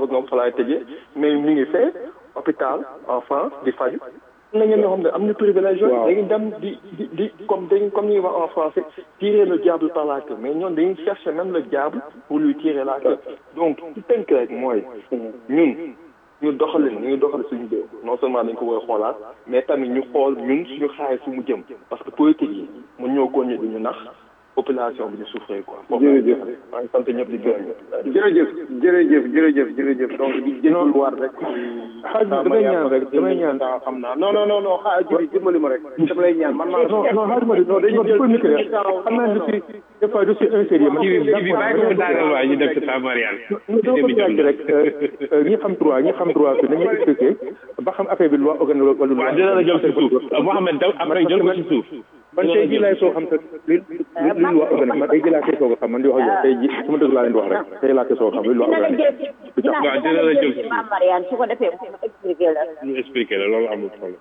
par exemple fa laay tëjee mais mi ngi fee hôpital en France di faju am na ñenn ñoo xam ne am na privilège yooyu dañuy dem di di di comme dañ comme ni ñuy wax en français tirer le diable par la queue mais ñoom dañuy chercher même le diable pour lui tirer la queue donc ci tënk rek mooy ñun ñu doxalin ñu doxal suñu réew non seulement dañ ko war a xoolaat mais tamit ñu xool ñun suñu xaalis fu mu jëm parce que politique yi mun ñoo koññe di ñu nax population bi di souffrir quoi. jërëjëf maa ngi sant ñëpp di gërëm ñëpp. jërëjëf jërëjëf jërëjëf jërëjëf donc di jëndul war rek. xaaj bi damay ñaan rek damay ñaan. xam naa non non non non xaaj bi dimbali ma rek. dama lay ñaan man maa. non non xaaj ma di non dañu jël communiqué rek xam naa ne si des fois je suis insérieux. man ci bi ci bi bàyyi ko mu daaneel waaye ñu def ci temps Mariane. dama ko laaj rek ñi xam droit ñi xam droit fi nañu expliqué ba xam affaire bi loi organique wala loi. waaw dina la jël ci suuf Mouhamed daw après jël ko ci suuf. man tey jii laay soo xam te li li li loi organique man tey jii laa koy soog a xam man di wax ak yow tey jii su ma dëgg laa leen di wax rek tey laa koy soog a xam li loi organique. du tax waaw dina la jël ci Mame Mariane su ko defee mu expliqué la. ñu expliqué la loolu amul problème.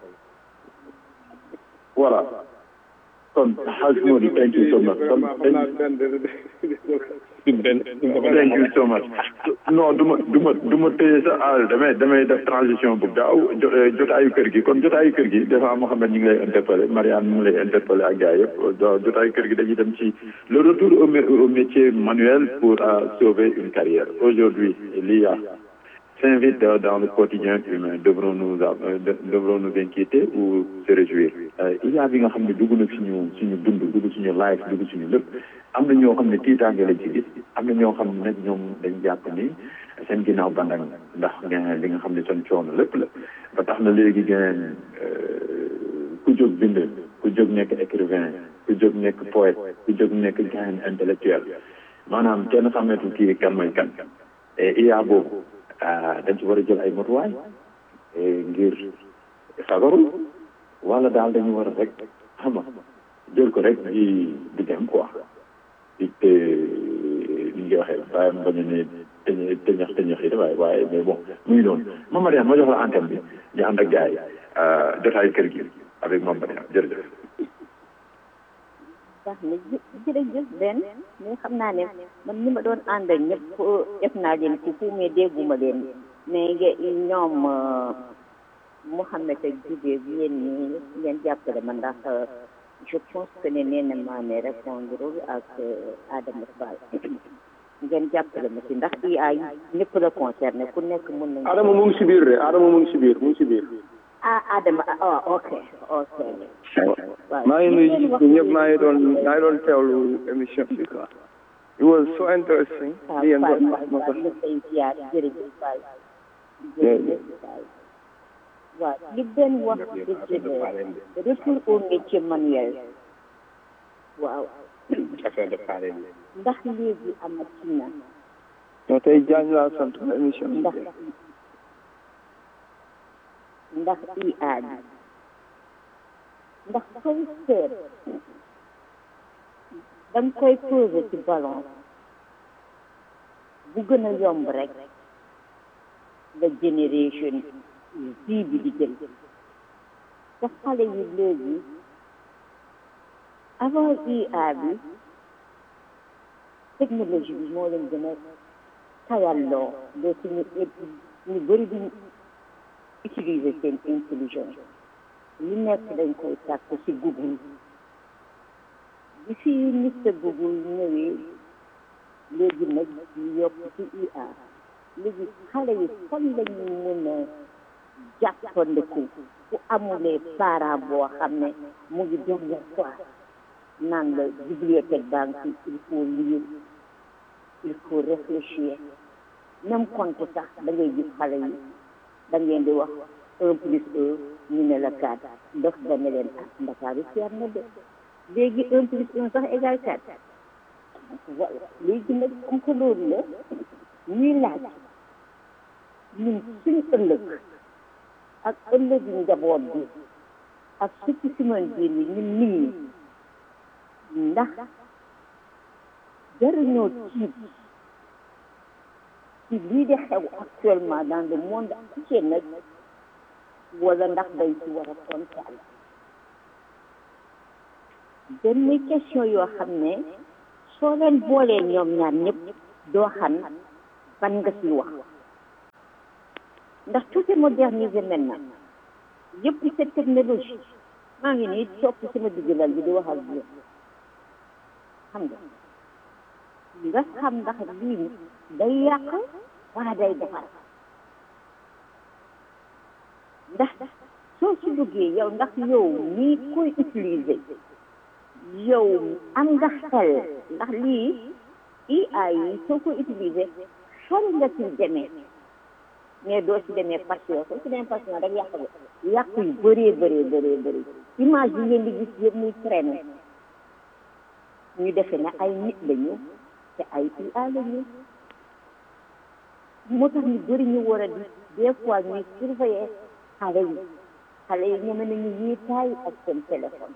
voilà kon Haj Modi thank you so much kon benn thank you so much non du ma du ma du ma téye sa àll damay damay def transition bu gaaw jo jotaayu kër gi kon jotaayu kër gi des fois Mouhamed ñu ngi lay interpellé Marianne mu ngi lay interpellé ak gars yëpp jotaayu kër gi dañuy dem ci le retour au au métier manuel pour sauver une carrière aujourd'hui l'IA s'invite dans le quotidien humain devrons nous devrons nous inquiéter ou se réjouir IA bi nga xam ne dugg na suñu suñu dund dugg suñu life dugg suñu lépp am na ñoo xam ne tiitaange lañ ci gis am na ñoo xam ne nag ñoom dañ jàpp ni seen ginnaaw bandang ndax li nga xam ne seen coono lépp la ba tax na léegi gën ku jóg bind ku jóg nekk écrivain ku jóg nekk poète ku jóg nekk gain intellectuel maanaam kenn xameetul kii kan mooy kan et IA boobu dañ ci war a jël ay motuwaay ngir fagaru wala daal dañu war a rek xam nga jël ko rek di di dem quoi di te ni nga waxee waaye mu bañ a ne teñ teñax teñax yi waaye waaye mais bon muy noonu Mame Mariane ma jox la antenne bi ñu ànd ak gars yi jotaayu kër gi avec Mame Mariane jërëjëf sax ni jërëjëf benn mais xam naa ne man ñi ma doon ànd ak ñëpp def naa leen ci fu mais dégguma leen mais ñoom Mouhamed ak Djibé bi yéen ñi ngeen jàppale ma ndax je pense que ne nee na maa ne répondre ak Adama Fall ngeen jàppale ma ci ndax i ay ñëpp la concerné ku nekk mën nañu Adama mu ngi si biir de Adama mu ngi si biir mu ngi si biir ah Adama ah ok ok maa ngi nuyu ñëpp maa ngi doon maa ngi doon teewlu émission bi quoi it was so interesting li ngeen doon wax ma sax jërëjëf Fall jërëjëf Fall waaw li benn wax dëgg la retour au métier manuel waaw affaire de pare ndax léegi amati na non tey jaañ laa sant émission bi ndax ndax IA bi ndax koy seet da nga koy posé ci balance bu gën a yomb rek la génération bii bi di jël te xale yi léegi avant IA bi technologie bi moo leen gën a tayalloo ba suñu ñu bëri duñ utiliser seen intelligence lu nekk dañ koy sàkk ci Google bi fi Mr Google ñëwee léegi nag ñu yokk ci IA léegi xale yi fan lañu mën a jàppandiku ku amulee parent boo xam ne mu ngi dernière fois naan la bibliothèque baa ngi il faut lire il faut réfléchir même compte sax da ngay gis xale yi da ngeen di wax un plus un ñu ne la quatre dof ba ne leen ah ndakaaru seer na de léegi un plus un sax égal quatre voilà léegi nag comme que loolu la ñuy laaj ñun suñu ëllëg ak ëllëg njaboot bi ak surtout si man biir yi ñun nit ñi ndax jariñoo tiit ci lii di xew actuellement dans le monde entier nag wala ndax dañ ci war a kontaan benn question yoo xam ne soo leen boolee ñoom ñaar ñëpp doo xam ban nga ci wax ndax tout est modernisé maintenant yëpp cette technologie maa ngi nii topp sama diggalal bi di wax ak yéen xam nga nga xam ndax lii day yàq wala day defar ndax soo ci duggee yow ndax yow nii koy utiliser yow am nga xel ndax lii IA yi soo ko utiliser xel nga ci demee mais doo ci demee passion soo ci demee passion rek yàq yàq yu bëree bëree bëree bëri image yi ngeen di gis yëpp muy traîner ñu defe ne ay nit lañu te ay IA lañu moo tax ñu bëri ñu war a di des fois ñuy surveiller xale yi xale yi ñeme nañu yéetaay ak seen téléphone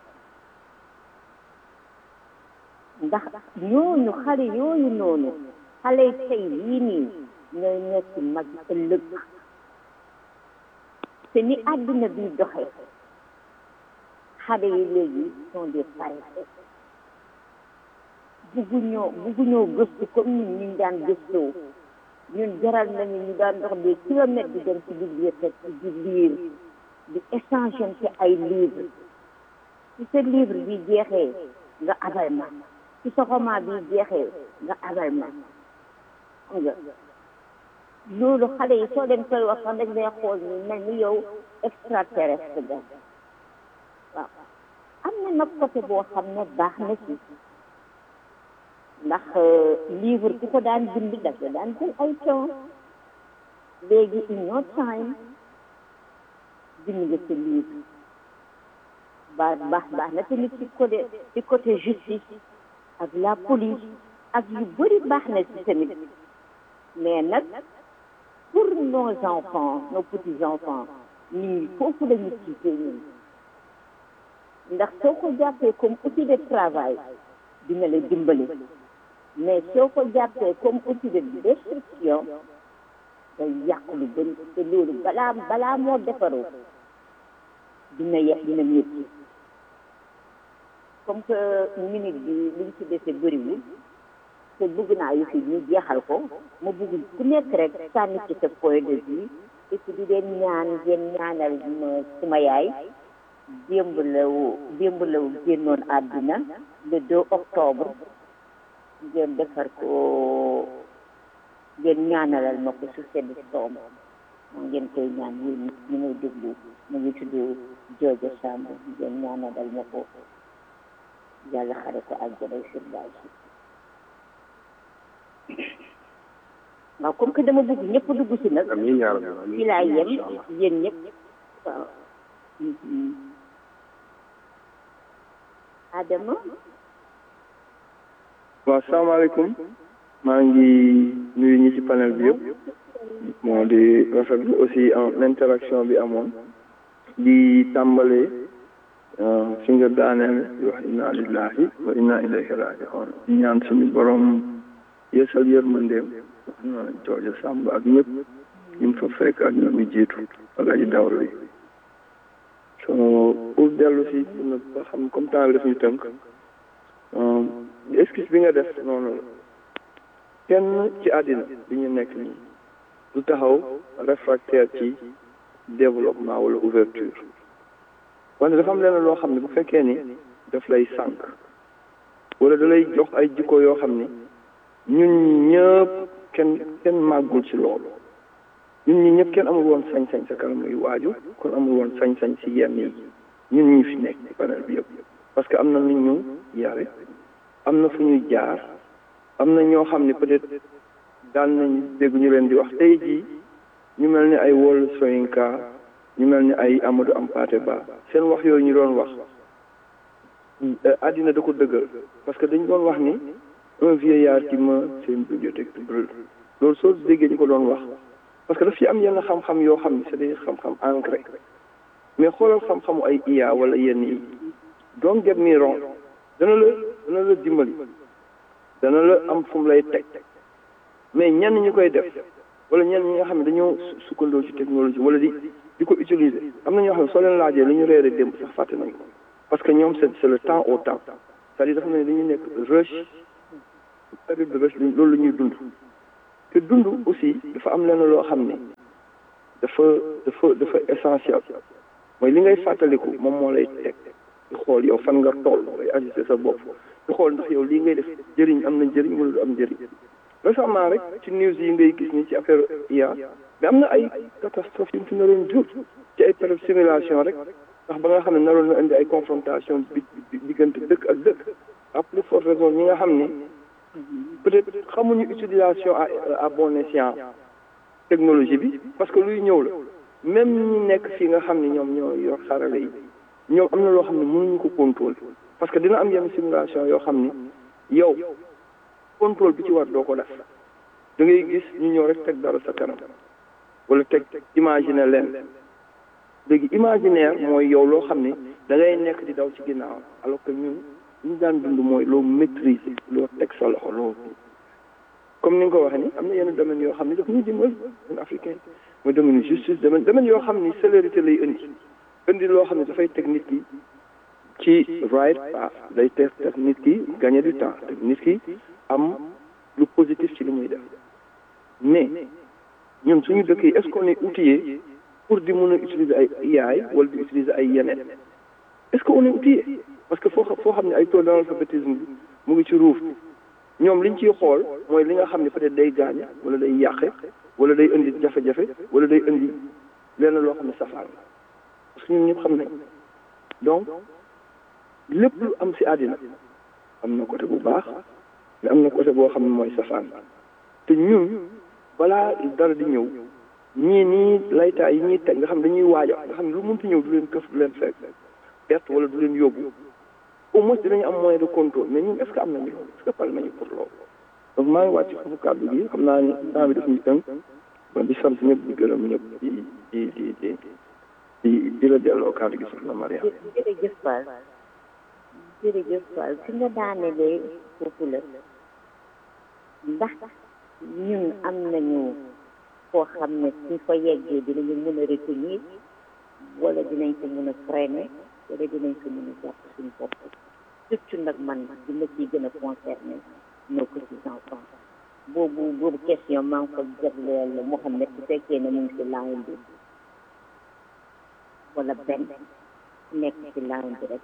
ndax ñooñu xale yooyu noonu xale yi tey yii nii ñooy nekk mag ëllëg te ni àdduna bi doxe xale yi léegi sont des paresseux bugguñoo bugguñoo gëstu comme ñun ñu daan gëstoo ñun jaral nañu ñu daan dox des kilomètres di dem ci bibliothèque di lire di échanger ci ay livre ci sa livre bi jeexee nga abal ma ci sa roman bi jeexee nga abal ma xam nga loolu xale yi soo leen koy wax sax dañ lay xool ni mel ni yow extraterrestre ga waaw am na nag côté boo xam ne baax na ci ndax livre ku ko daan bind daf ko daan jël ay temps léegi in no time bind nga sa livre baax baax baax na tamit ci côté ci côté justice ak la police ak yu bëri baax na ci tamit mais nag pour nos enfants nos petits enfants ñun foofu la ñu tiitee ñun ndax soo ko jàppee comme outil de travail dina la dimbali mais soo ko jàppee comme outil de destruction day yàq lu bëri te loolu balaa balaa moo defaroo dina ye dina métti comme que minute bi liñ ci dese bëriwul te bëgg naa yu fi ñu jeexal ko ma bëgg ku nekk rek sànni ci sa point de vue et puis di leen ñaan ngeen ñaanal ma suma yaay démb la démb la génnoon àddina le 2 octobre ngeen defar ko ngeen ñaanalal ma ko su sedd soom moo ngeen koy ñaan yéen ñu may déglu mu ngi tudd Jooja Samb ngeen ñaanalal ma ko yàlla xare ko àjjana firdaws waaw comme que dama bëgg ñëpp dugg si nag amiin yaa rabbi fii laa yem yéen ñëpp waaw Adama waaw salaamaaleykum maa ngi nuyu ñi ci panel bi yëpp moo di rafetlu aussi en interaction bi amoon di tàmbale fi nga daaneel di wax inna lillahi wa inna ilayhi raji'un di ñaan suñu borom yeesal yërmandeem jooja sàmb ak ñëpp ñu fa fekk ak ñoom ñu jiitu ak aji dawlu yi so pour dellu si na ba xam comme temps bi daf ñu tënk excuse bi nga def noonu la kenn ci àddina bi ñu nekk nii du taxaw réfractaire ci développement wala ouverture wante dafa am leneen loo xam ne bu fekkee ni daf lay sànq wala da lay jox ay jikko yoo xam ni ñun ñëpp kenn kenn màggul ci loolu ñun ñi ñëpp kenn amul woon sañ-sañ sa kanam muy waaju kon amul woon sañ-sañ ci yenn yi ñun ñi fi nekk ci panel bi yëpp parce que am na nu ñu yare am na fu ñuy jaar am na ñoo xam ne peut-être daan nañ dégg ñu leen di wax tey jii ñu mel ni ay Wole Soyinka ñu mel ni ay Amadou Hampâté Bâ seen wax yooyu ñu doon wax àddina da ko dëggal parce que dañu doon wax ni un vieillard qui meurt c'est une bibliothèque qui brûle loolu soo déggee ñu ko doon wax parce que daf ci am yenn xam-xam yoo xam ne c'est des xam-xam ancré mais xoolal xam-xamu ay IA wala yenn yi don't get me wrong dana la dana la dimbali dana la am fu mu lay teg mais ñenn ñi koy def wala ñenn ñi nga xam ne dañoo sukkandoo ci technologie wala di di ko utiliser am na ñoo xam ne soo leen laajee lu ñu reere démb sax fàtte nañ ko parce que ñoom c'est c'est le temps au temps c'est-à-dire dafa mel ni dañuy nekk rush période de rush loolu la ñuy dund te dund aussi dafa am lenn loo xam ne dafa dafa dafa essentiel mooy li ngay fàttaliku moom moo lay teg di xool yow fan nga toll ngay ajusté sa bopp di xool ndax yow lii ngay def jëriñ am na njëriñ wala du am njëriñ récemment rek ci news yi ngay gis ni ci affaire IA mais am na ay catastrophe yu mu fi naroon jur ci ay période simulation rek ndax ba nga xam ne naroon na indi ay confrontation bi diggante dëkk ak dëkk à plus forte raison ñi nga xam ne peut-être xamuñu utilisation à à bon escient technologie bi parce que luy ñëw la même ñi nekk fii nga xam ne ñoom ñoo yor xarala yi ñoom am na loo xam ne mënuñu ko contrôle parce que dina am yenn simulation yoo xam ni yow contrôle bi ci war doo ko def da ngay gis ñu ñëw rek teg dara sa kanam wala teg imaginer leen léegi imaginaire mooy yow loo xam ne da ngay nekk di daw ci ginnaaw alors que ñun ñu daan dund mooy loo maîtriser loo teg sa loxo loo comme ni nga ko waxee ni am na yenn domaine yoo xam ne daf ñuy dimbal ñun africain mooy domaine justice domaine domaine yoo xam ni célérité lay indi indi loo xam ne dafay teg nit ki ci right path day teg teg nit ki gagner du temps teg nit ki am lu positif ci li muy def mais ñun suñu dëkk yi est-ce qu'on est outillé pour di mën a utiliser ay yaay wala di utiliser ay yeneen est-ce que on est outillé parce que foo foo xam ne ay taux d'analphabétisme bi mu ngi ci ruuf ñoom liñ ciy xool mooy li nga xam ne peut-être day gaañe wala day yàqe wala day indi jafe-jafe wala day indi lenn loo xam ne safaan parce que ñun ñëpp xam nañ donc lépp lu am si àddina am na côté bu baax mais am na côté boo xam ne mooy safaan te ñun balaa dara di ñëw ñii nii laytaay yi ñuy teg nga xam dañuy waaja nga xam ne lu mënti ñëw du leen këf du leen fekk perte wala du leen yóbbu au moins dinañu am moyen de contrôle mais ñun est-ce que am nañu loolu est-ce que pare nañu pour loolu donc maa ngi wàcc foofu kàddu gi xam naa ni temps bi daf ñu tënk bon di sant ñëpp di gërëm ñëpp di di di di di di la delloo kàddu gi soxna Maria jërëjëf Fall jërëjëf Fall fi nga daanelee foofu la ndax ñun am nañu foo xam ne suñ fa yeggee dinañu mën a retenir wala dinañ ko mën a freiner wala dinañ ko mën a jàpp suñu bopp surtout nag man di ma ciy gën a concerné nos petits enfants boobu boobu question maa ngi ko jagleel Mouhamed bu fekkee ne mu ngi ci line bi wala benn nekk ci line bi rek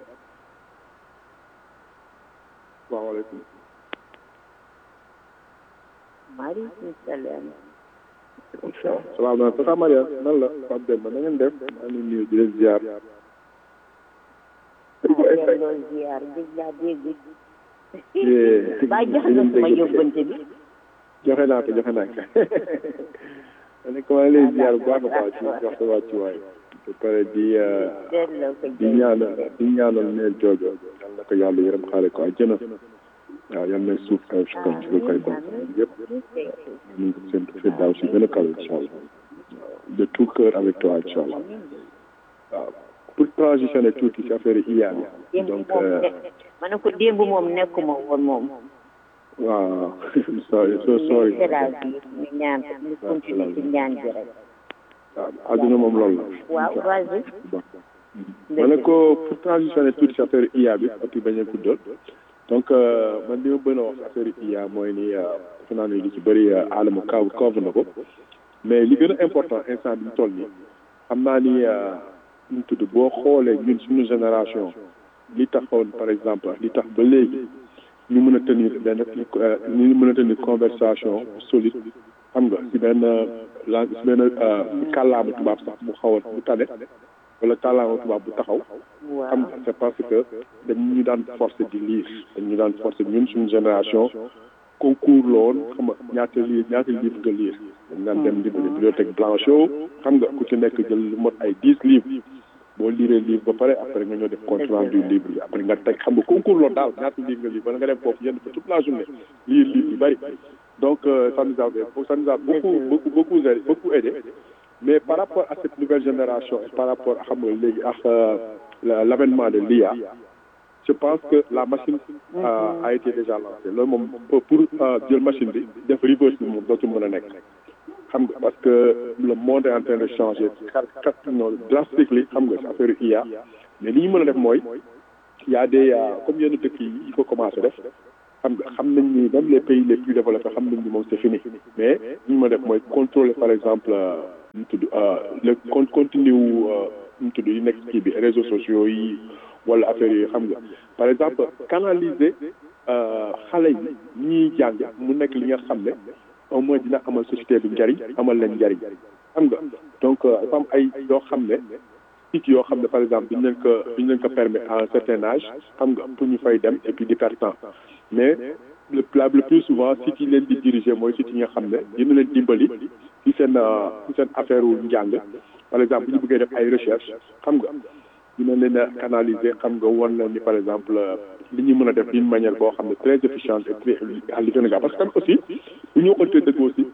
salaamaaleykum maaleykum salaam salaamaaleykum Tata Maria nan la Pape Demba na ngeen def maa ngi nuyu di leen ziar delloo ziar gëj laa dégg baa jox nga sama yóbbante bi joxe naa ko joxe naa ko ma ne ko maa ngi lay ziar bu baax a baax ci wax sa wàccu waay ba pare di delloo ko di ñaanal di ñaanal meel joojo yal na ko yàlla yërëm xaale ko àjjana waaw yal na suuf kaw si kaw ci lu koy bon yëpp ñu ngi seen fi daaw si gën a kaw incha allah de tout cœur avec toi incha allah waaw pour transitionner tuuti ci affaire IA bi donc ma ne ko démb moom nekkuma woon moom waaw sorry so sorry c'est la vie ñu ñaan ñu continuer ci ñaan bi rek waaw adduna moom loolu la waaw vas-y ma ne ko pour transitionner tuuti ci affaire IA bi ak bañ a guddal donc man li ma bëgg a wax affaire IA mooy ni defe naa ne li ci bëri Adama kaw couvre na ko mais li gën a important instant bi ñu toll nii xam naa ni ñu tudd boo xoolee ñun suñu génération li taxoon par exemple li tax ba léegi ñu mën a tenir benn ñu mën a tenir conversation solide xam nga si benn la si benn kàllaama tubaab sax bu xaw a bu tane wala kàllaama tubaab bu taxaw xam nga c'est parce que dañu ñu daan forcer di lire dañu ñu daan forcer ñun suñu génération concours la woon xam nga ñaata lire ñaata livre nga lire dañ daan dem bibliothèque Blanchot xam nga ku ci nekk jël lu mot ay dix livres boo lire livre ba pare après nga ñëw def compte rendu livre bi après nga teg xam nga concours loolu daal ñaata livre nga lire bala nga dem foofu yenn fa toute la journée lire livre yu bëri donc ça nous a ça nous a beaucoup beaucoup beaucoup aidé beaucoup aidé mais par rapport à cette nouvelle génération et par rapport à xam nga léegi ak l'avènement de l'IA je pense que la machine a, a été déjà lancée loolu moom pour jël machine bi def reverse bi moom dootul mën a nekk xam nga parce que le monde est en train de changer kat non drastiquement xam nga affaire IA mais li ñu mën a def mooy y a des comme yenn dëkk yi il faut commencer def xam nga xam nañ ni même les pays les plus développés xam nañ ni moom c'est fini mais li ñu ma def mooy contrôler par exemple ñu tudd le con continue wu ñu tudd yi nekk kii bi réseaux sociaux yi wala affaire yi xam nga par exemple canaliser xale yi ñuy jàng mu nekk li nga xam ne au moins dina amal société bi njariñ amal leen njariñ xam nga donc dafa am ay yoo xam ne site yoo xam ne par exemple duñ leen ko duñ leen ko permettre à un certain âge xam nga pour ñu fay dem et puis di perdre temps mais le le plus souvent site yi leen di diriger mooy site yi nga xam ne dina leen dimbali ci seen ci seen affaire wu njàng par exemple bu ñu bëggee def ay recherche xam nga dina leen a canaliser xam nga won na ni par exemple li ñu mën a def d'une manière boo xam ne très efficiente et très li gën a gaaw parce que tamit aussi bu ñu waxantee dëgg aussi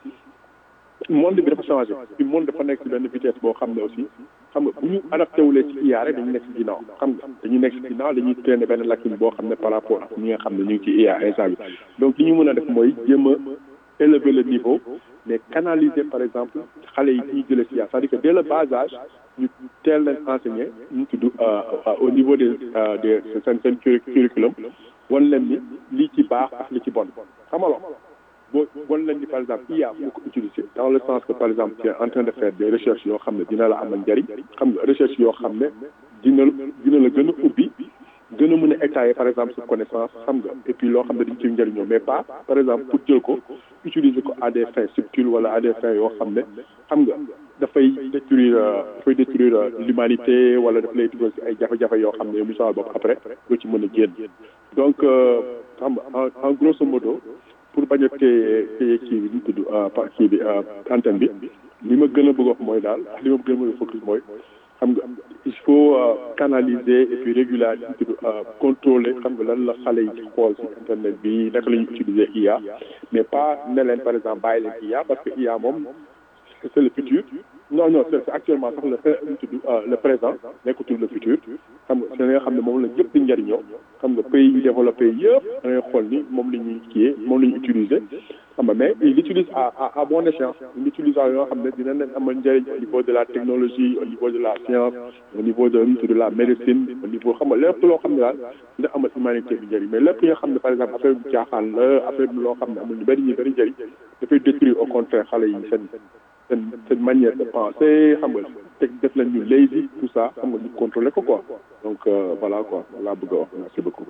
monde bi dafa changé puis monde dafa nekk ci benn vitesse boo xam ne aussi xam nga bu ñu adapté wulee ci IA rek dañu nekk ci ginnaaw xam nga dañuy nekk ci ginnaaw dañuy traîner benn lacune boo xam ne par rapport ak ñi nga xam ne ñu ngi ci IA instant bi donc li ñu mën a def mooy jéem a élever le niveau mais canaliser par exemple xale yi ñuy jëlee ci IA c'est-à-dire que dès le bas âge ñu teel leen enseigner ñu tudd au niveau des des seen seen curriculum wan leen ni lii ci baax ak li ci bon xamaloo boo wan leen ni par exemple IA moo ko utiliser dans le sens que par exemple tu es en train de faire des recherches yoo xam ne dina la amal njariñ xam nga recherche yoo xam ne dina dina la gën a ubbi gën a mën a étayer par exemple sa connaissance xam nga et puis loo xam ne dañ ciy njëriñoo mais pas par exemple pour jël ko utiliser ko à des fins subtiles wala à des fins yoo xam ne xam nga dafay détruire dafay détruire l'humanité wala daf lay dugal si ay jafe-jafe yoo xam ne yow mi sama bopp après doo ci mën a génn donc xam nga en grosso modo pour bañ a téye téye kii bi ñu tudd kii bi antenne bi li ma gën a bëgg wax mooy daal li ma gën a bëgg a focus mooy xam nga il faut canaliser et puis régulariser tudd contrôler xam nga lan la xale yi xool ci internet bi naka la ñuy utiliser IA mais pas ne leen par exemple bàyyi leen IA parce que IA moom c'est le futur non non c'est actuellement sax le tudd le présent nekkatul le futur xam nga c'est nga xam ne moom la ñëpp di njëriñoo xam nga pays yi développé yëpp da ngay xool ni moom la ñuy kiyee moom la ñuy utiliser xam nga mais il l'utilise à à à bon escient il l'utilise yoo xam ne dina leen amal njëriñ au niveau de la technologie au niveau de la science au niveau de de la médecine au niveau xam nga lépp loo xam ne daal dina amal humanité bi njëriñ mais lépp li nga xam ne par exemple affaire bu caaxaan la affaire bi loo xam ne amul ñu bëri ñu bëri njëriñ dafay détruire au contraire xale yi seen seen seen manière de penser xam nga teg def leen ñu lazy tout ça xam nga ñu contrôler ko quoi donc voilà quoi laa bëgg a wax merci beaucoup.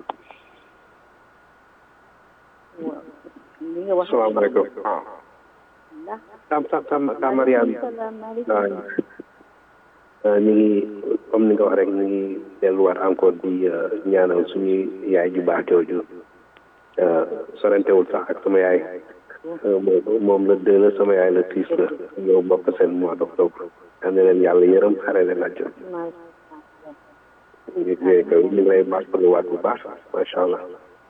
waaw li nga wax. salaamaaleykum waaw. tam tam tam tam Mariane. waaw ñu ngi comme ni nga wax rek ñu ngi delluwaat encore di ñaanal suñuy yaay ju baax jooju sorantewul sax ak sama yaay. moom la deux la sama yaay la six la ñoo bokk seen mois d'octobre am na leen yàlla yërëm xare leen àjjo ñu ñu ngi lay baaxaluwaat bu baax macha allah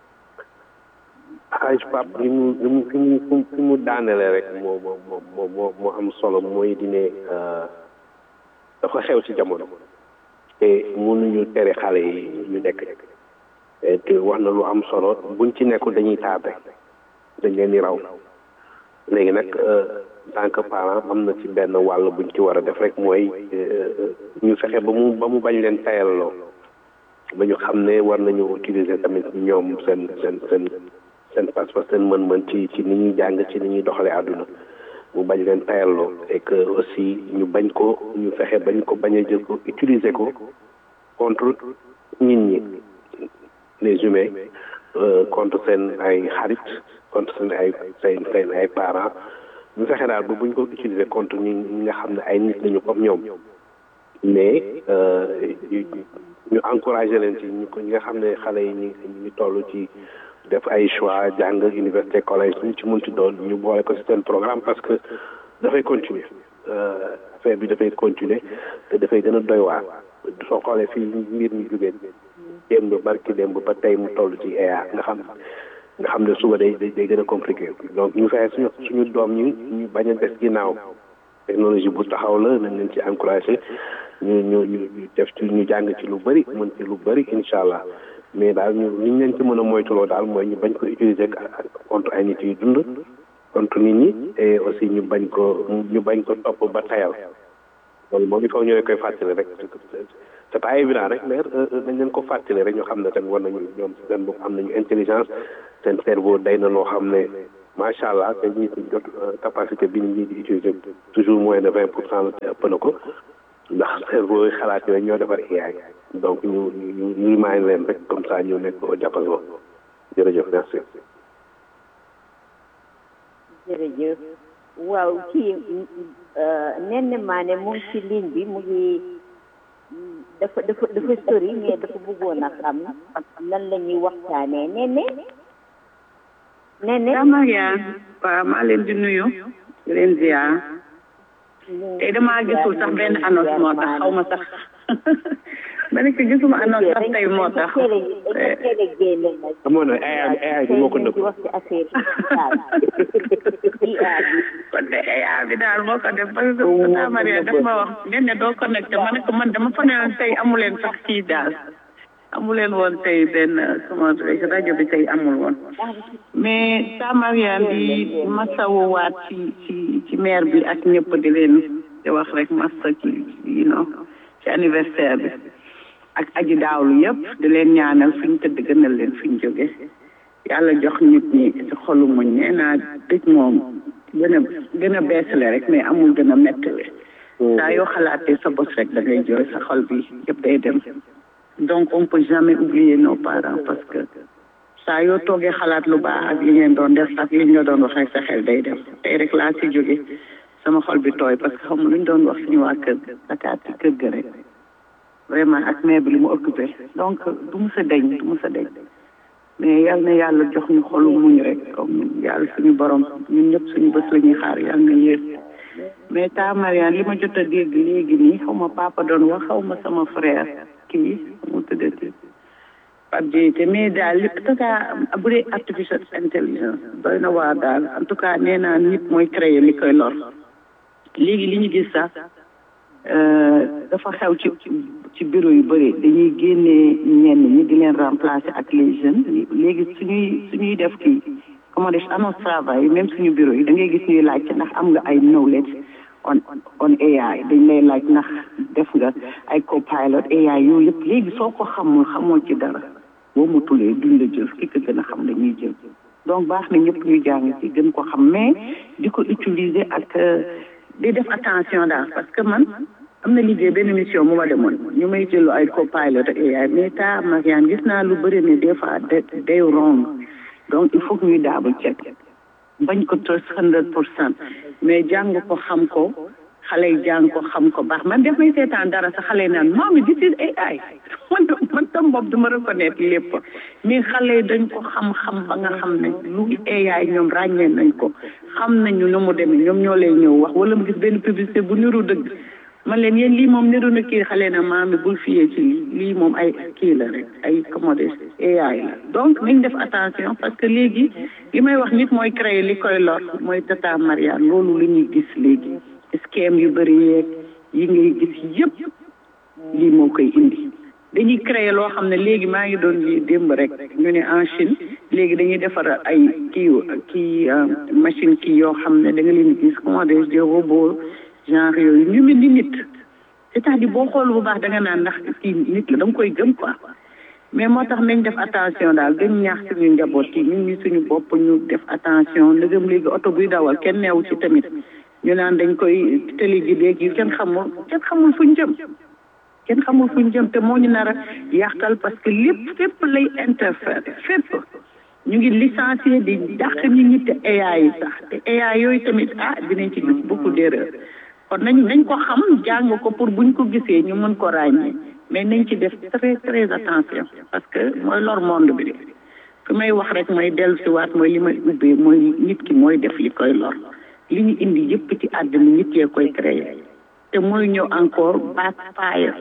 xaaj pap li mu li mu fi mu fi mu daanele rek moo moo moo moo moo am solo mooy di ne dafa xew ci jamono te mënuñu tere xale yi ñu nekk te wax na lu am solo buñ ci nekkul dañuy tardé dañ leen di raw léegi nag tant que parent am na ci benn wàll buñ ci war a def rek mooy ñu fexe ba mu ba mu bañ leen tayalloo ba ñu xam ne war nañu utiliser tamit ñoom seen seen seen seen pas-pas seen mën-mën ci ci ni ñuy jàng ci ni ñuy doxalee àdduna mu bañ leen tayalloo et que aussi ñu bañ ko ñu fexe bañ ko bañ a jël ko utiliser ko contre nit ñi les humains contre seen ay xarit contre seen ay seen seen ay parents ñu fexe daal ba buñ ko utiliser contre ñi ñi nga xam ne ay nit lañu comme ñoom mais ñu encouragé leen ci ñu ko ñi nga xam ne xale yi ñu ñu toll ci def ay choix jàng université collège ñu ci mun ci doon ñu boole ko ci seen programme parce que dafay continuer affaire bi dafay continuer te dafay gën a doy waar soo xoolee fii mbir mi jógee démb barki démb ba tey mu toll ci EA nga xam nga xam ne suba day day gën a compliqué donc ñu fexe suñu suñu doom ñi ñu bañ a des ginnaaw technologie bu taxaw la nañ leen ci encouragé ñu ñu ñu def ci ñu jàng ci lu bëri mën ci lu bëri incha allah mais daal ñu li ñu leen ci mën a moytuloo daal mooy ñu bañ ko utiliser contre ay nit yu dund contre nit ñi et aussi ñu bañ ko ñu bañ ko topp ba tayal loolu moom il faut ñu leen koy fàttali rek c'est pas évident rek mais dañ leen ko fàttali rek ñu xam ne tamit war nañu ñoom seen bopp am nañu intelligence seen cerveau day na loo xam ne macha allah te ñi jot capacité bi ñu di utiliser toujours moins de vingt pour cent la te ëpp na ko ndax cerveau yi xalaat yooyu ñoo defar AI donc ñu ñu ñu remind leen rek comme ça ñu nekk au jàppaloo jërëjëf merci. jërëjëf waaw kii nen maane mu ngi ci ligne bi mu ngi dafa dafa dafa sori mais dafa bëggoon a xam lan la ñuy waxtaanee nene nene Maria waaw maa leen di nuyu di leen ziar tey damaa gisul sax benn annonce moo tax xaw ma sax ma ne ko gisuma annonce sax tey moo tax amoon na AI AI bi moo ko nëbb wax ci affaire yi kon de AI bi daal moo ko def parce que Tata Maria daf ma wax ngeen ne doo connecté ma ne ko man dama fa ne woon tey amuleen sax kii daal amuleen woon tey benn sama rajo bi tey amul woon mais Tata Maria di masawowaat ci ci ci maire bi ak ñëpp di leen di wax rek massa ci you know ci anniversaire bi ak aji daawlu yëpp di leen ñaanal fi ñu tëdd gënal leen fi ñu jóge yàlla jox nit ñi ci xolu muñ nee naa dëj moom gën a gën a beesale rek mais amul gën a mettale saa yoo xalaatee sa bos rek da ngay jooy sa xol bi yëpp day dem donc on peut jamais oublier nos parents parce que saa yoo toogee xalaat lu baax ak li ngeen doon def ak li ñu doon wax rek sa xel day dem tey rek laa si jóge sama xol bi tooy parce que xam nga lu ñu doon wax suñu waa kër Dakar ci kër ga rek vraiment ak maire bi li mu occupé donc du mu sa deñ du mu sa deñ mais yal na yàlla jox ñu xolu muñ rek comme yàlla suñu borom ñun ñëpp suñu bés la ñuy xaar yal na yéen mais ta Mariane li ma jot a dégg léegi nii xaw ma papa doon wax xaw ma sama frère kii mu tuddati Pape Diété mais daal li en tout cas bu dee artificial intelligence doy na waar daal en tout cas nee naa nit mooy créer li koy lor léegi li ñu gis sax dafa xew ci ci bureau yu bëri dañuy génnee ñenn ñi di leen remplacer ak les jeunes léegi suñuy suñuy def kii comment dire annonce travail même suñu bureau yi da ngay gis ñuy laajte ndax am nga ay knowledge on on AI dañ lay laaj ndax def nga ay copilot AI yooyu yëpp léegi soo ko xamul xamoo ci dara boo mu tulee duñ la jël ki ko gën a xam dañuy jël donc baax na ñëpp ñu jàng ci gën ko xam mais di ko utiliser ak di def attention daal parce que man am na liggéey benn mission mu ma demoon ñu may jëlu ay copilot ak AI mais ta Mariane gis naa lu bëri ne des fois day wrong donc il faut que ñuy double check bañ ko trust hundred pour cent mais jàng ko xam ko xale yi jàng ko xam ko baax man def may seetaan dara sa xale yi naan maami this is AI man man tam bopp duma reconnaître lépp mais xale yi dañ ko xam-xam ba nga xam ne lu AI ñoom ràññee nañ ko xam nañu nu mu demee ñoom ñoo lay ñëw wax wala mu gis benn publicité bu niru dëgg man leen yéen lii moom niru na kii xale na maami bul fiyee ci lii lii moom ay kii la rek ay commode AI la donc nañ def attention parce que léegi li may wax nit mooy créer li koy lor mooy tata Mariane loolu lu ñuy gis léegi scam yu bëri yeeg yi ngay gis yëpp lii moo koy indi dañuy créer loo xam ne léegi maa ngi doon lii démb rek ñu ne en Chine léegi dañuy defar ay kii kii machine kii yoo xam ne da nga leen gis comment dire des robots genre yooyu ñu mel ni nit c'est-à-dire boo xool bu baax da nga naan ndax kii nit la da nga koy gëm quoi mais moo tax nañ def attention daal gën ñaax suñu njaboot yi ñun ñi suñu bopp ñu def attention ndegam léegi oto buy dawal kenn neewu ci tamit ñu naan dañ koy télé gi léegi kenn xamul kenn xamul fuñ jëm kenn xamul fuñ jëm te moo ñu nar a yàqal parce que lépp fépp lay interférer fépp ñu ngi licencié di dàq ñi ñi te AI yi sax te AI yooyu tamit ah dinañ ci gis beaucoup d'erreur kon nañ nañ ko xam jàng ko pour buñ ko gisee ñu mën ko ràññee mais nañ ci def très très attention parce que mooy lor monde bi de fi may wax rek mooy dellu si waat mooy li may ubbee mooy nit ki mooy def li koy lor li ñu indi yëpp ci àddina nit yee koy créer te mooy ñëw encore backfire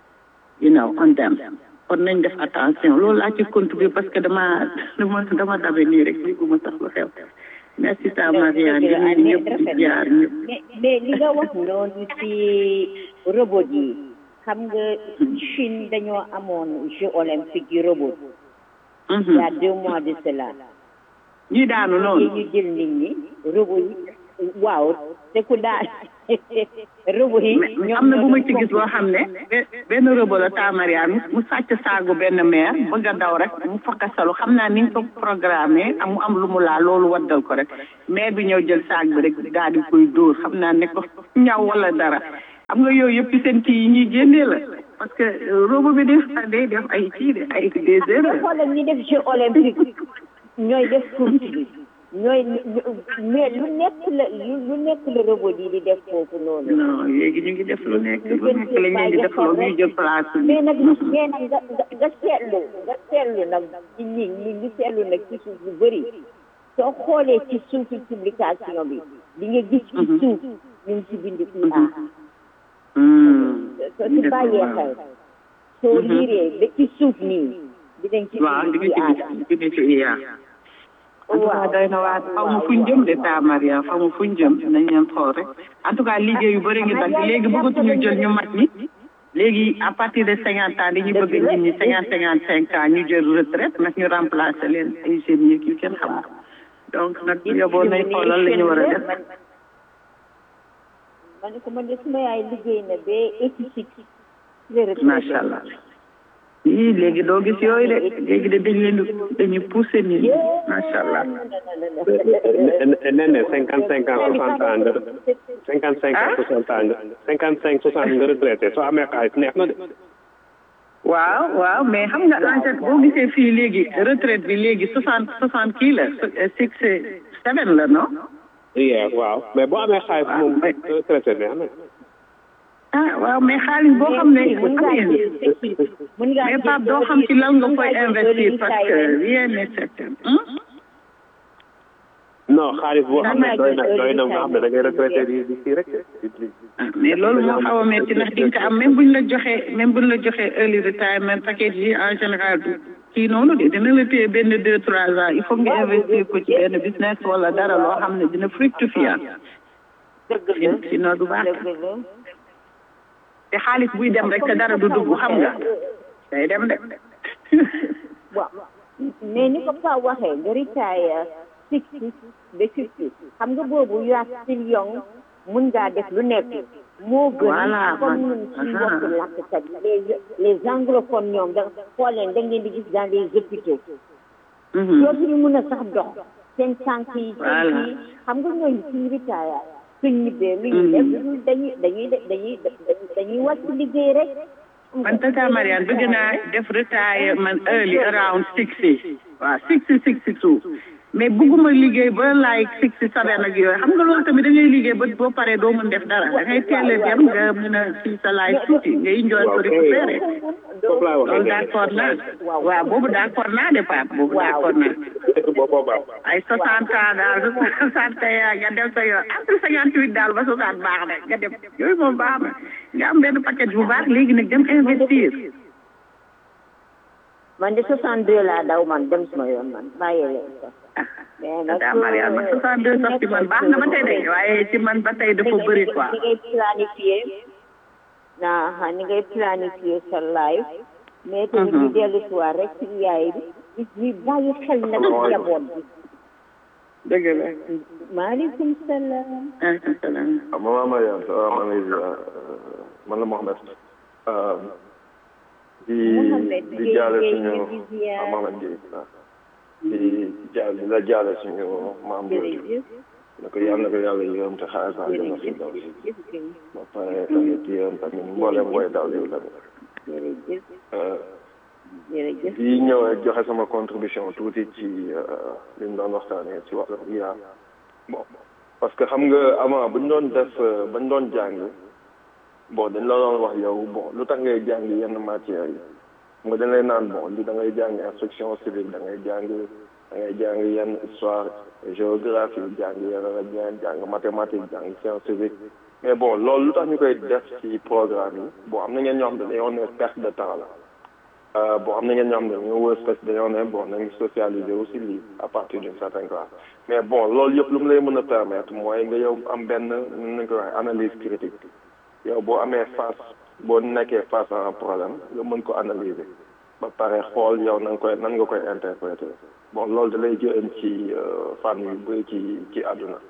you know on them kon nañ def attention loolu laa ci contribuer parce que dama dama dama dabe nii rek ligguma sax lu xew merci ta Mariane di nuyu ñëpp di jaar ñëpp mais mais li nga wax noonu ci robot yi xam nga Chine dañoo amoon jeux olympiques yi robot il y a deux mois de cela ñi daanu noonu ñu jël nit ñi robot yi waaw te ku daan rëbb yi mais am na bu ma ci gis boo xam ne be- benn rëbb la taamariaan mu mu sàcc saagu benn meer bëgg a daw rek mu fakkasalu xam naa ni nga ko programmé am mu am lu mu laa loolu waddal ko rek meer bi ñëw jël saag bi rek daal di koy dóor xam naa ne ko ñaw wala dara xam nga yooyu yëpp ci seen kii yi ñuy génnee la parce que rëbb bi def day def ay kii de ay des nga erreurs xoolal ñi def jeu olympique ñooy def course bi ñooy mais lu nekk la lu nekk la robot yi di def foofu noonu non léegi ñu ngi def lu nekk lu nekk lañ leen di def loolu ñuy jël place bi mais nag mais nag nga nga nga seetlu nga seetlu nag ci ñi ñi ngi seetlu nag ci suuf lu bëri soo xoolee ci suufi publication bi di nga gis ci suuf ñu ngi ci bind IA soo ci bàyyee xel soo liiree ba ci suuf nii dinañ ci waaw di bind nga IA ci gis di nga ci iya waaw doy na waa xaw ma fuñ jëm de ta Maria xaw ma fuñ jëm nañ leen xool rek en tout cas liggéey yu bëri ngi dagg léegi bëggatuñu jël ñu mag ñi léegi à partir de cinquante ans dañuy bëgg nit ñi cinquante cinquante cinq ans ñu jël retraite nag ñu remplacer leen ay jeunes yi yu kenn xamul donc nag yoboo nañ xoolal la ñu war a def ma ne ko man de suma yaay liggéey na ba eighty six macha allah yii léegi doo gis yooyu de léegi de dañ leen dañuy pousser nit ñi macha allah nee na cinquante cinq ans soixante ans nga cinquante cinq ans soixante ans nga cinquante cinq soixante nga retraité soo amee xaalis neex na de waaw waaw mais xam nga en fait boo gisee fii léegi retraite bi léegi soixante soixante kii la six seven la non yeah waaw mais boo amee xaalis moom retraité neex na ah waaw mais xaalis boo xam ne amee mais Pape doo xam ci lan nga koy investir parce que rien n'est certain non xaalis boo xam ne doy na doy na nga xam ne da ngay retraité di di kii rek mais loolu moo xaw a metti ndax di nga ko am même buñ la joxee même buñ la joxee early retirement package yi en général du kii noonu de dina la téye benn deux trois ans il faut nga investir ko ci benn business wala dara loo xam ne dina fructifier sinon du baax te xaalis buy dem rek te dara du dugg xam nga day dem de waaw mais ni ko Pa waxee nga retire sixty ba fifty xam nga boobu you are still young mun ngaa def lu nekk moo gën Voilà, comme man- ñun suñu aha. mbokku làkkat les les anglophones ñoom da xool leen da ngeen di gis dans les hôpitaux dootuñu mun a sax dox seen tànk yi seen Voilà. kii xam nga ñooñu suñu retire suñ ñibbee lu ñu def lu dañuy dañuy dañuy dañuy wàcc liggéey rek man tata Mariane bëgg naa def retirement early around sixty waaw sixty sixty two mais bëgguma liggéey ba like sixty seven ak yooyu xam nga loolu tamit da ngay liggéey ba boo paree doo mën def dara da ngay teel a dem nga mën a fii sa life tuuti nga enjoy ko récupérer foofu laa loolu waxee d'accord naa waaw boobu d'accord naa de Pape boobu d'accord naa boobaa ay soixante ans daal soixante ans nga dem sa yoon après cinquante huit daal ba soixante baax na nga dem yooyu moom baax na nga am benn paquet bu baax léegi nag dem investir man de 62 laa daw man dem suma yoon man bàyyi leen ko mais nag daa Mariane man soixante deux sax ci man baax na ba tey de waaye ci man ba tey dafa bëri quoi ni ngay planifier naa ni ngay planifier sa life mais tamit ñu dellu si waat rek ci yaay bi ñu bàyyi xel nag ci njaboot bi dëgg la maaleykum salaam salaam ah maman Mariam ça va maa ngi lay ziar man la Mohamed ah, di Mohamed di Gueye jaale Gueye suñu ñu ngi ziar. ah Mohamed Gueye ah. di jaal di la jaale suñu maam jooju jërëjëf na ko yàlla na ko yàlla yërëm te xaaral saa dina fi daw si ba pare tamit yërëm tamit mboolem booy daw yow tamit jërëjëf ah, jërëjëf di ñëw rek joxe sama contribution tuuti ci li ñu doon waxtaanee ci wàllu IA bon parce que xam nga avant bu ñu doon def ba ñu doon jàng bon dañ la doon wax yow bon lu tax ngay jàng yenn matières yi xam nga dañ lay naan bon li da ngay jàng instruction civique da ngay jàng da ngay jàng yenn histoire géographie jàng yenn yenn jàng mathématique jàng science civique mais bon loolu lu tax ñu koy def ci programme yi bon am na ngeen ñoo xam ne dañoo ne perte de temps la Euh, bon am na ngeen ñoo xam ne dañoo wër spèce dañoo ne bon nañu socialiser aussi lii à partir d'une certaine classe mais bon loolu yëpp lu mu lay mën a permettre mooy nga yow am benn nu ñu koy waxee analyse critique yow boo amee face boo nekkee face à un problème nga mën ko analyser ba pare xool yow nan koy nan nga koy interpréter bon loolu da lay jëriñ ci fànn yu bëri ci ci àdduna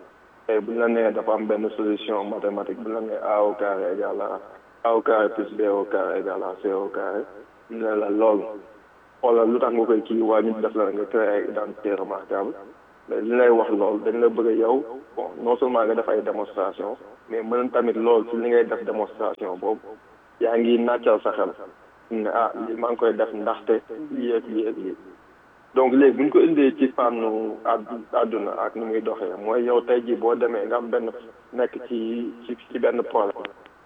tey bu ñu la nee dafa am benn solution mathématique bu ñu la nee a au carré égal à a au carré plus b au carré égal à c au carré ñu ne la loolu xoolal lu tax nga koy kii waa ñu def la nga créé ay identité remarquable mais li lay wax loolu dañ la bëgg a yow bon non seulement nga def ay démonstration mais mën tamit loolu ci li ngay def démonstration boobu yaa ngi nàccal sa xel ne ah lii maa ngi koy def ndaxte lii ak lii ak lii donc léegi bu ñu ko indee ci fànnu àdduna ak ni muy doxee mooy yow tey jii boo demee nga am benn nekk ci ci ci benn problème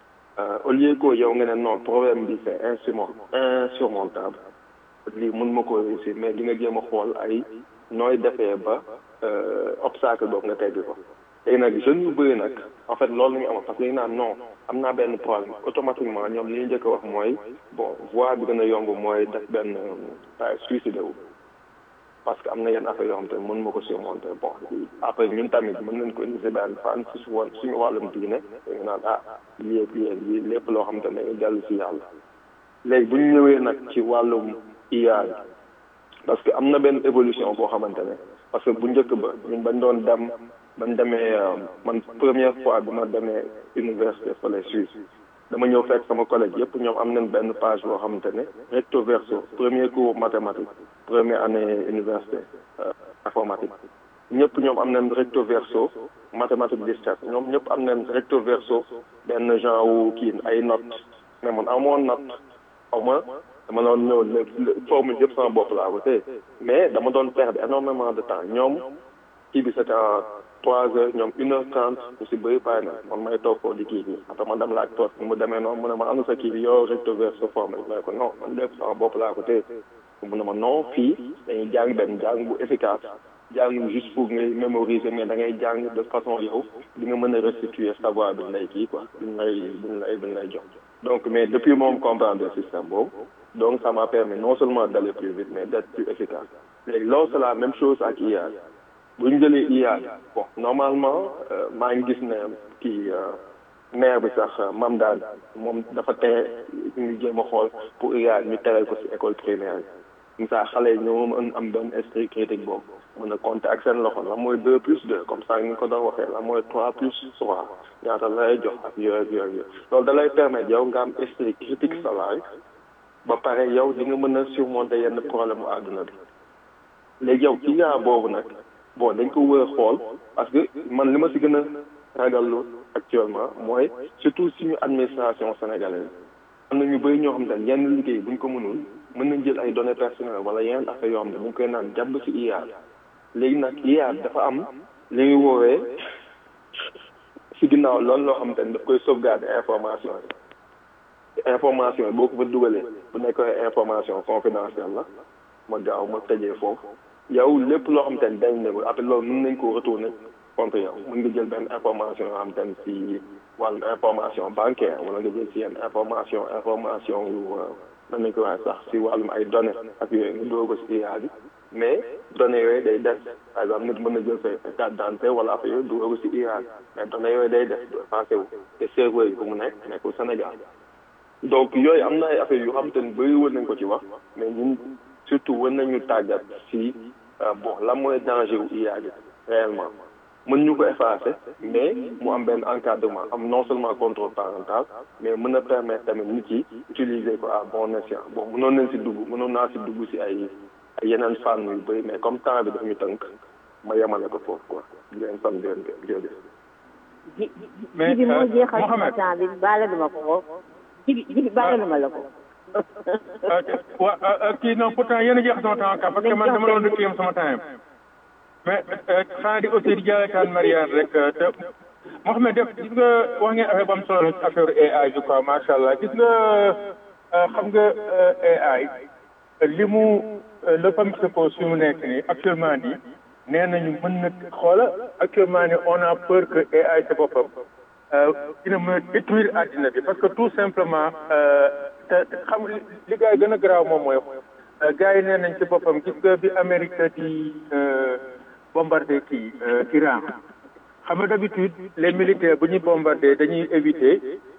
au lieu que yow nga ne non problème bi c'est insurmont insurmontable lii mun ma ko réussir mais di nga jéem a xool ay nooy defee ba obstacle boobu nga teggi ko léegi nag jeunes yu bëri nag en fait loolu la ñu amoon parce que léegi naan non am naa benn problème automatiquement ñoom li ñu njëkk a wax mooy bon voie bi gën a yomb mooy def benn suicide wu parce que am na yenn affaire yoo xam te mën ma ko surmonter bon après ñun tamit mën nañ ko indi si benn fan si su woon suñu wàllum diine dañu naan ah lii ak lii ak lii lépp loo xam te ne dellu si yàlla léegi bu ñu ñëwee nag ci wàllum IA parce que am na benn évolution boo xamante ne parce que bu njëkk ba ñun bañ doon dem bañ demee man première fois bi ma demee université fële Suisse dama ñëw fekk sama collègue yëpp ñoom am nañ benn page boo xamante ne recto verso premier cours mathématique première année université informatique ñëpp ñoom am nañ recto verso mathématique distance ñoom ñëpp am nañ recto verso benn genre wu kii ay notes mais man amoon note xaw ma dama doon ñëw formule yëpp sama bopp laa ko tey mais dama doon perdre énormément de temps ñoom kii bi c'était en trois heures ñoom une heure trente ñu si bëri pare na man may toog foofu di kii bi après man dem laaj toog mu demee noonu mu ne ma am na sa kii bi yow recto verso formule ma ne ko non man lépp sama bopp laa ko tey mu ne ma non fii dañuy jàng benn jàng bu efficace jàng juste pour ngay mémoriser mais da ngay jàng de façon yow di nga mën a restituer savoir bi ñu lay kii quoi bi ñu lay bi ñu lay bi ñu lay jox donc mais depuis moom comprendre le système boobu donc ça m'a permis non seulement d'aller plus vite mais d'être plus efficace léegi loolu c'est la même chose ak IA bu ñu jëlee IA bon normalement maa ngi gis ne kii maire bi sax mam daal moom dafa tere ñu jéem a xool pour IA ñu tere ko ci école primaire yi saa xale yi ñoo mën am benn esprit critique boobu mën a compter ak seen loxo la mooy deux plus deux comme ça ni nga ko doon waxee la mooy trois plus trois ñaata lay jox ak yooyu ak yooyu loolu da lay permettre yow nga am esprit critique sa life ba pare yow di nga mën a surmonter yenn problème u àdduna bi léegi yow ci yaa boobu nag bon dañ ko wër a xool parce que man li ma si gën a ragallu actuellement mooy surtout suñu administration sénégalaise am na ñu bëri ñoo xam ne yenn liggéey buñ ko mënul mën nañ jël ay données personnelles wala yeneen affaire yoo xam ne ñu koy naan jàpp ci IA léegi nag IA dafa am li ñuy woowee si ginnaaw loolu loo xam te ne daf koy sauvegarder information yi information yi boo ko fa dugalee bu nekkee information confidentielle la ma gaaw ma tëjee foofu yow lépp loo xam te ne dañ ne ko après loolu mën nañ ko retourner contre yow mën nga jël benn information yoo xam te ne si wàllu information bancaire wala nga jël si yenn information information yu nan nañ ko waxee sax si wàllum ay données ak yooyu nga doo ko si IA bi mais données yooyu day des par exemple nit mën na jël sa carte d'identité wala affaire yooyu dugal ko si IA bi mais données yooyu day des du effacé wu te serveur yi fu mu nekk nekkul Sénégal donc yooyu am na ay affaires yu xam te ne bëri wër nañ ko ci wax mais ñun surtout wër nañu tàggat si bon lan mooy danger wu IA bi réellement mën ñu ko effacer mais mu am benn encadrement am non seulement contrôle parental mais mën a permettre tamit nit yi utiliser ko à bon escient bon mënoon nañ si dugg mënoon naa si dugg si ay ay yeneen fànn yu bëri mais comme temps bi daf ñu tënk ma yemale ko foofu quoi di leen sant di leen jërëjëf. ji ji bi moo jeexal sama temps bi baale duma ko ko ji bi ji bi baale duma la ko. ok wa kii non pourtant yéen a jeex sama temps ka parce que man dama doon dëkk yam sama temps mais xanaa di aussi di jaaykaan Mariane rek te Mouhamed def gis nga wax ngeen affaire bu am solo ci affaire AI bi quoi macha allah gis nga xam nga AI li mu le famille se pose fi mu nekk nii actuellement nii nee nañu mën na xoola actuellement nii on a peur que AI ci boppam dina mën a détruire àddina bi parce que tout simplement te xam li gars yi gën a garaaw moom mooy gars yi nee nañ ci boppam gis nga bi Amérique di bombardé kii Iran xam nga d'habitude les militaires bu ñuy bombardé dañuy éviter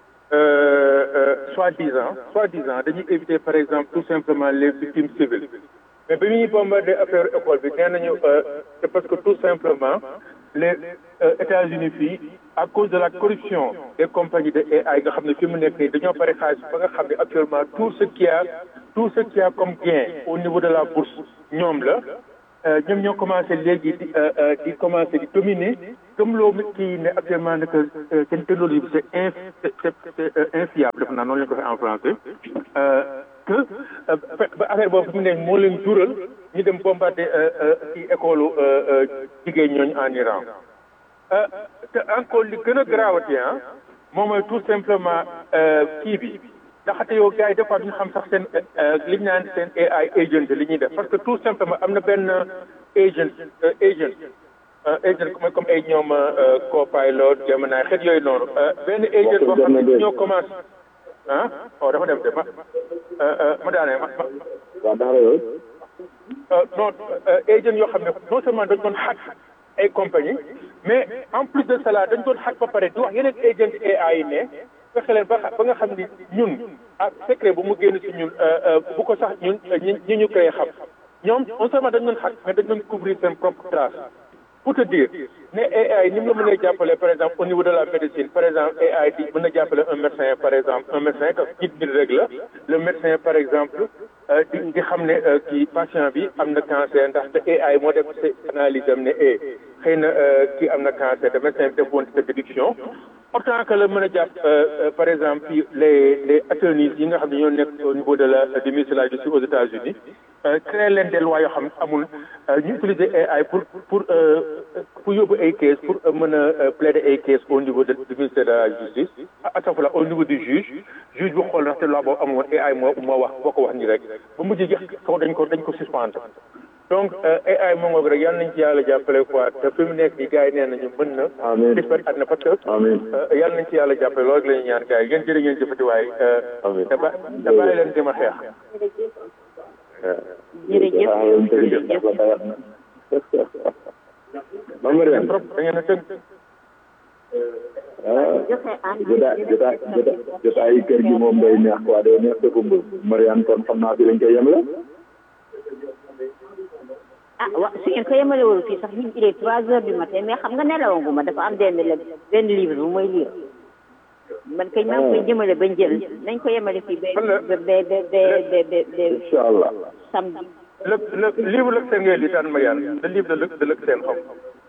soi-disant soi-disant dañuy éviter par exemple tout simplement les victimes civiles mais bi ñuy bombardé affaire école bi nee nañu c'est parce que tout simplement les euh, États-Unis fii à cause de la corruption des compagnies de AI nga xam ne fi mu nekk nii dañoo bari xaalis ba nga xam ne actuellement tout ce qui a tout ce qui a comme gain au niveau de la bourse ñoom la euh, ñoom ñoo commencé léegi di euh, euh, di commencé di dominer comme loo kii ne actuellement ne que euh, seen technologie bi c'est inf c'est c'est c'est, euh, infiable def naa noonu la ñu ko waxee en français euh, que euh, fe- ba affaire boobu fi mu ne moo leen jural ñu dem bombarder euh, euh, ci école euh, euh, jigéen ñooñu en Iran Euh, te encore li gën a grawati ah moom mooy tout simplement euh, kii bi ndaxte yow gars yi des fois duñu xam sax seen euh, li ñu naan seen AI agent li ñuy def parce que tout simplement am na benn agent euh, agent euh, agent comme comme ay ñoom euh, Copilot Gemini xeet yooyu noonu euh, benn agent boo xam ne ñoo commencé ah oh dafa dem de ma euh, euh, ma daanee ma ma waaw daara yooyu euh, non euh, agent yoo xam ne non seulement dañ doon hack ay compagnie mais en plus de cela dañ doon hack ba pare di wax yeneen agent AI yi ne fexe leen ba xa- ba nga xam ni ñun ak secret bu mu génn ci ñun euh, euh, bu ko sax ñun euh, ñi ñi ñu koy xam ñoom non seulement dañ doon hack mais dañ doon couvrir seen propre trace pour te dire ne AI ni mu la mënee jàppale par exemple au niveau de la médecine par exemple AI di mën na jàppale un médecin par exemple un médecin que nit nit rek la le médecin par exemple euh, di di xam ne euh, kii patient bi am na cancer ndaxte AI moo def ci analyse am ne eh xëy na euh, kii am na cancer te médecin bi def woon sa déduction autant que la mën a jàpp euh, euh, par exemple fii les les attorneys yi nga xam ne ñoo nekk au niveau de la du ministère de la justice aux États-Unis euh, créer leen des lois yoo xam ne amul euh, ñu utiliser AI pour pour euh, pour yóbbu ay case pour euh, mën a euh, plaider ay case au niveau de du ministère de la justice à chaque fois au niveau du juge juge bu xool ndaxte loi boobu amoon AI moo moo wax boo ko wax ni rek ba mujj jeex kaw dañ ko dañ ko suspendre donc euh, AI moo ngoog rek yal nañ ci yàlla jàppale quoi te fi mu nekk nii gars yi nee nañu mën na Amiin. dispari àddina parce que amiin euh, yal nañ ci yàlla jàppale loolu rek la ñuy ñaan gars yi ngeen jërë ngeen jëfati waaye euh, Amiin. te ba te bàyyi leen di ma xeex jërëjëf Mame Mariane trop da ngeen a tënk ah jotaay jotaay jotaay jotaay kër gi moom day neex quoi day neex dëkk bu Mariane kon xam naa fi lañ koy yemale ah wa su ngeen ko yemalewul fii sax ñu il est trois heures du matin mais xam nga nelawaguma dafa am benn le benn livre bu mooy lire man kañ maa ngi koy jëmale ba njël nañ ko yemale fii ba ba ba ba ba ba ba incha allah samedi le le livre lëg seen ngay li taan Mariane le livre de lëg de lëg seen xam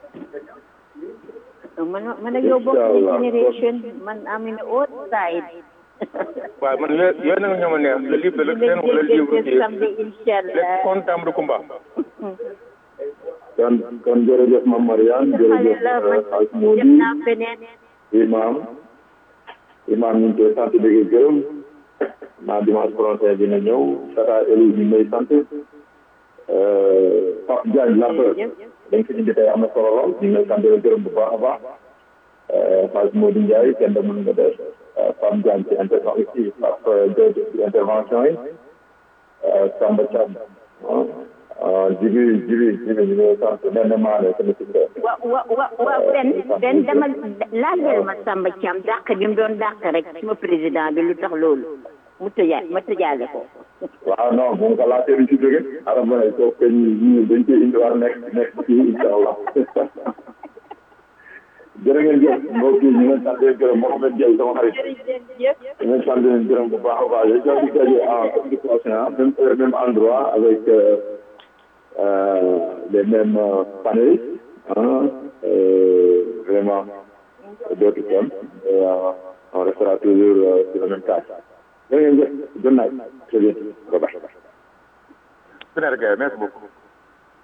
man man ak yow bokk Inch'Allah. generation man am in old side waaw man yooyu yooyu nag ñoo ma neex le livre de lëg seen wala le livre qui samedi inshallah le comptable de Kumba kon kon jërëjëf Mame Mariane jërëjëf xale la man ak def Mody naa feneen imam imam ñu ngi koy sant di ko gërëm naa dimanche prochain dina ñëw tata Eli ñu ngi lay sant Euh, Pape Diagne la peur dañ ko indi tey am na solo lool ñu ngi lay sant di la gërëm bu baax a baax Euh, Hadj Modou Ndiaye kenn mën nga def Euh, Pape Diagne ci intervention ci Pape Diagne ci intervention yi Euh, Samba Thiam ah ah Jibi Jibi Jibi ñu ngi lay sant Nene Maane sama si wa wa wa wa benn benn dama laajal ma Samba Thiam dàq bi mu doon dàq rek suma président bi lu tax loolu mu tëjaa ma tëjaale ko waaw non moom ka laajte du ci jóge ara ma ne kooku kañ ñu dañ koy indiwaat nekk nekk ci incha allah jërë ngeen jëf mbokk yi ñu ngi sant leen gërëm Mohamed Diaye sama xarit ñu ngi sant leen gërëm bu baax a baax yooyu jox di daje en samedi prochain même heure même endroit avec euh, euh, les mêmes euh, panélistes hein, euh, vraiment d'autres thèmes et euh, on restera toujours euh, sur le même cas jërë ngeen jëf good night très bien bye bye Sénégal merci beaucoup